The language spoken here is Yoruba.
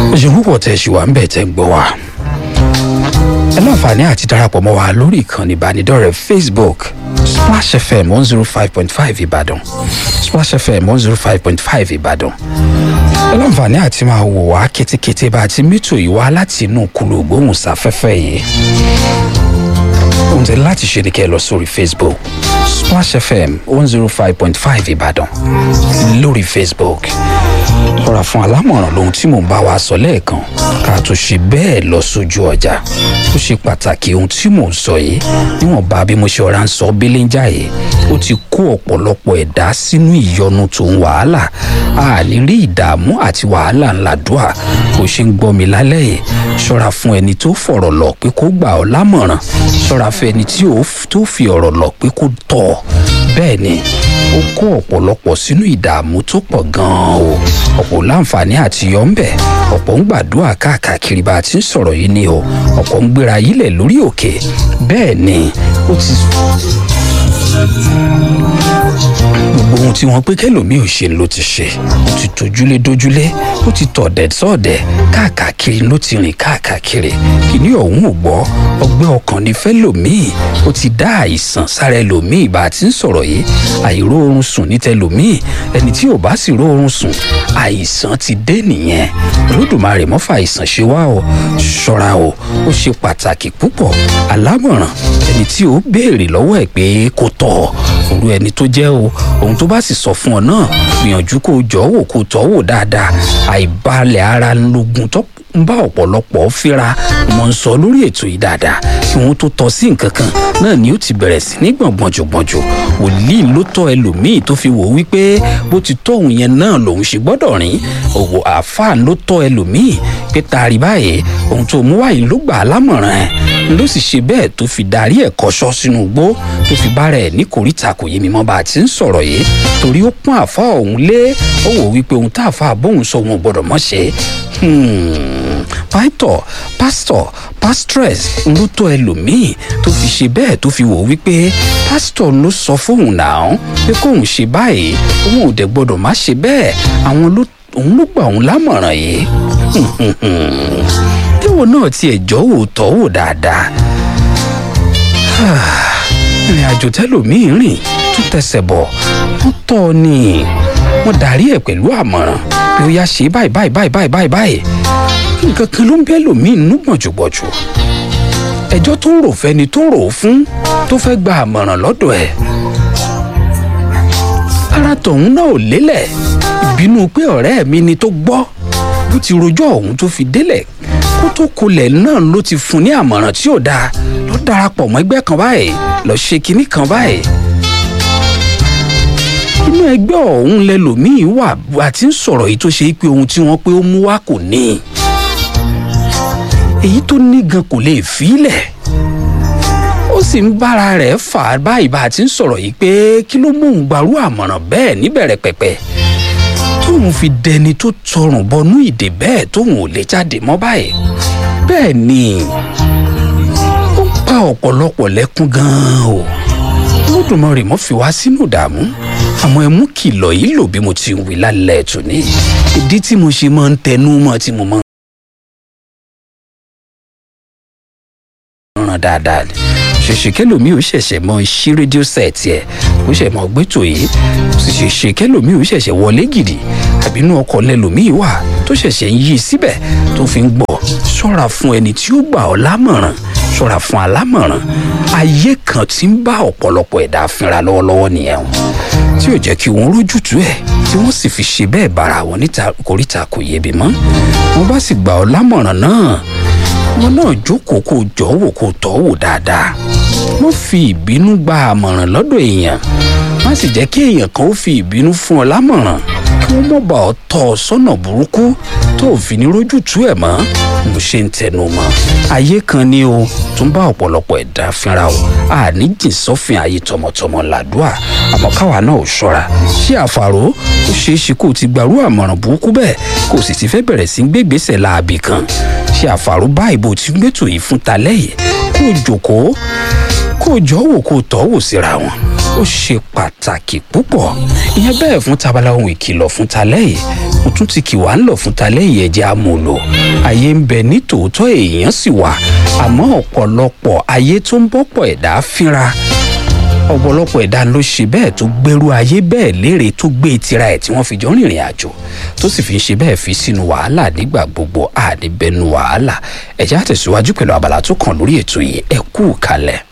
ṣe púpọ̀ tẹ̀ ṣì wà ń bẹ̀ tẹ̀ ń gbọ́ wa ẹ láǹfààní àti darapọ̀ mọ́ wa lórí ìkànnì ìbánidọ́rẹ̀ẹ́ facebook splash fm one zero five point five ìbàdàn splash fm one zero five point five ìbàdàn ẹ láǹfààní àti máa wò wá kétékété bá a ti mítò yìí wá láti inú kúlò gbóhùnsáfẹ́fẹ́ yìí ohun tẹ láti ṣe ni kẹ́ ẹ lọ sórí facebook splash fm one zero five point five ìbàdàn lórí facebook lọ́ra fún alámọ̀ràn lóhun tí mò ń bá wa sọ lẹ́ẹ̀kan ká tó ṣe bẹ́ẹ̀ lọ sójú ọjà ó ṣe pàtàkì ohun tí mò ń sọ yìí níwọ̀nba bí mo ṣe ọ̀rá ń sọ bíléńjà yìí ó ti kó ọ̀pọ̀lọpọ̀ ẹ̀dá sínú ìyọnu tó ń wàhálà a ní rí ìdààmú àti wàhálà ńlá dùà bó ṣe ń gbọ́ mi lálẹ́ yìí ṣọ́ra fún ẹni tó fọ̀rọ̀ lọ pé kó gbà ọ́ lámọ̀ràn ṣọ́ra fún ẹni tí tó fi ọ̀rọ̀ lọ pé kó tọ̀ ọ́ bẹ́ẹ̀ ni ó kó ọ̀pọ̀lọpọ̀ sínú ìdààmú tó pọ̀ gan-an o ọ̀pọ̀ láǹfààní àti yọ ń bẹ̀ ọ̀pọ̀ ń gbàdúrà káàkiri bá a ti ń sọ̀rọ̀ yìí ni o ọ̀pọ̀ ń gbéra yílẹ̀ lórí òkè bẹ́ẹ̀ ni ó ti gbogbo ohun tí wọ́n pé kẹlòmíì ò ṣe ló ti ṣe ó ti tojúlé dójúlé ó ti tọ̀dẹ̀ sọ̀dẹ̀ káàkiri ló ti rìn káàkiri kìíní ọ̀hún ò gbọ́ ọgbẹ́ ọkàn ní fẹ́lòmíì ó ti dá àìsàn sára ẹlòmíì bá a ti ń sọ̀rọ̀ yìí àìró oorun sùn ní tẹlòmíì ẹni tí ò bá sì ró oorun sùn àìsàn ti dé nìyẹn olódùmarè mọ́fà àìsàn ṣe wá o ṣọ́ra o ó ṣe pàtàkì púpọ̀ alámọ̀ràn ẹni tí ó béèrè lọ́wọ́ ẹ̀ pé kò tọ̀ òru ẹni tó jẹ́ o ohun tó bá sì sọ fún ọ náà gbìyànjú kó o jọ wò kó o tọ́ wò dáadáa àìbalẹ̀ ara lógun tó ń bá ọ̀pọ̀lọpọ̀ fíra mo ń sọ lórí ètò yìí dáadáa kí wọ́n tó tọ́ sí nǹkan kan náà ni ó ti bẹ̀rẹ̀ sí ní gbọ̀ngbọ̀njọ̀gbọ̀njọ̀ wòlíì ló tọ́ ẹlòmíì tó fi wò ó wípé bó ti tọ́ òun yẹn náà lòun ṣe gbọ́dọ̀ rìn òwò àáfàá ló tọ́ ẹlòmíì pé taari báyìí ohun tó mú wáyé ló gbà á lámọ̀ràn ẹ̀ ló sì ṣe bẹ́ẹ̀ tó fi darí ẹ̀ kọ́ṣọ́ sínú igbó tó fi bára ẹ̀ ní kòríta kò yé mi mọ́ bá a ti ń sọ̀rọ̀ yìí torí ó pọ́n àfa òun lé ó wò wípé ohun tá àfa bóun sọ òun ò gbọ́dọ̀ mọ́ ṣe pásítọ̀ pásítọ̀ pásítọ̀rẹ̀s ló tọ́ ẹlòmíì tó fi ṣe bẹ́ẹ̀ tó fi wò wípé pásítọ̀ ló sọ fóun náà pé kóun ṣe báyìí òun ò dẹ̀ gbọ́dọ̀ má ṣe bẹ́ẹ̀ àwọn ló òun ló gbà òun lámọ̀ràn yìí tíwọ náà tiẹ̀ jọ́ wò tọ́ wò dáadáa ìrìn àjò tẹlòmíì rìn tún tẹsẹ̀ bọ̀ wọ́n tọ́ ọ ni wọ́n darí ẹ̀ pẹ̀lú àmọ̀ràn pé ó yá ṣe báyìí báyìí báyìí báyìí báyìí báyìí nǹkan kan ló ń bẹ́ lòmíì nínú gbọ̀njùgbọ̀jù ẹjọ́ tó ń rò fẹ́ni tó rò ó fún tó fẹ́ gba àmọ̀ràn lọ́dọ̀ ẹ̀ ara tọ̀hún náà ò lélẹ̀ ìbínú pé ọ̀rẹ́ mi ni tó gbọ́ bó ti rojọ́ ọ̀hún tó fi délẹ̀ kó tó kolẹ̀ náà ló ti fún ní àmọ̀ràn tí ò dáa lọ darapọ̀ mọ́ ẹgbẹ́ kan báyìí lọ ṣe kinní kan báyìí inú ẹgbẹ́ ọ̀hún lẹlòmíín wà àti ń sọ̀rọ̀ yìí tó ṣe pé ohun tí wọ́n pé ó mú wá kò ní èyí tó ní gan kò lè fílẹ̀ ó sì ń bára rẹ̀ fà á báyìí bá a ti ń sọ̀rọ̀ yìí pé kí ló mú òun gbarú àmọ̀ràn bẹ́ẹ̀ níbẹ̀rẹ̀ pẹ̀pẹ̀ tóun fi dẹni tó tọrùn bọnú ìdè bẹ́ẹ̀ tóun ò lè jáde mọ́ báyìí bẹ́ẹ̀ ni ó ń pa ọ̀pọ̀lọpọ̀ lẹ́kún gan-an o lódùmarè mọ́ fi wá sínú ìdààmú àmọ́ ẹ mú kìlọ̀ yìí lò bí mo ti ń wí lálẹ́ ètò ní ìdí tí mo ṣe máa ń tẹnu mọ́ tí mo máa ń ràn dáadáa ni ṣèṣe kẹlòmíì ò ṣẹ̀ṣẹ̀ mọ ṣí rédíò sẹ́ẹ̀tì ẹ̀ ó ṣẹ̀ mọ gbẹ́tò yìí sì ṣèṣe kẹlòmíì ò ṣẹ̀ṣẹ̀ wọlé gidi àbínú ọkọ̀ lẹlòmíì wà tó ṣẹ̀ṣẹ̀ ń yí síbẹ̀ tó fi ń gbọ́ ṣọ́ra fún ẹni tí ó gbà ọ́ lámọ̀ràn ṣọ́ra fún alámọ̀ràn ayé kan tí ń bá ọ̀pọ̀lọpọ̀ ẹ̀dá fínra lọ́wọ́lọ́wọ́ nìyẹn tí ò jẹ́ kí wọ́n rójútu ẹ̀ tí wọ́n sì fi ṣe bẹ́ẹ̀ bára wọn níta koríta kò yébi mọ́ wọ́n bá sì gbà ọ́ lámọ̀ràn náà wọn náà jókòó kó jọ wò kó tọ́ wò dáadáa wọ́n fi ìbínú gba àmọ̀ràn lọ́dọ̀ èèyàn má sì jẹ́ kí èèyàn kan ó fi ìbínú fún ọ lámọ̀ràn kí wọ́n mọ̀ bá ọ tọ́ ọ sọ́nà burúkú tó ò fi ní rójútu ẹ̀ mọ́ mo ṣe ń tẹnu mọ́ ayé kan ni o tún bá ọ̀pọ̀lọpọ̀ ẹ̀dá fínra o àní jìn sọ́fìn ayé tọmọtọmọ làdúà àmọ́ káwa náà ò ṣọ́ra ṣé àfàrò ó ṣeé ṣe kó o ti gbàrú àmọ̀ràn burúkú bẹ́ẹ̀ kó o sì ti fẹ́ bẹ̀rẹ̀ sí gbégbèsè láabi kan ṣé àfàrò báyìí bó ti gbẹ́tò yìí fún talẹ́ yìí kó o jòkóó kó o jọ wò kó o tọ́ wò síra wọn ó ṣe pàtàkì púpọ̀ ìyẹn bẹ́ẹ̀ fún tabala ohun ìkìlọ̀ fún talẹ́ yìí mo tún ti kì wá ń lọ fún talẹ́yìn ẹ̀jẹ̀ amòlò ayé ń bẹ ní tòótọ́ èèyàn sì wà àmọ́ ọ̀pọ̀lọpọ̀ ayé tó ń bọ́pọ̀ ẹ̀dá fínra ọ̀pọ̀lọpọ̀ ẹ̀dá ló ṣe bẹ́ẹ̀ tó gbèrú ayé bẹ́ẹ̀ léèrè tó gbé tira ẹ̀ tí wọ́n fi jọ rìnrìn àjò tó sì fi ń ṣe bẹ́ẹ̀ fi sínú wàhálà nígbà gbogbo àdìbẹnu wàhálà ẹ̀jẹ̀ àtẹ̀síwájú pẹ̀lú abala tó kàn lórí ètò yìí ẹ kú kalẹ̀.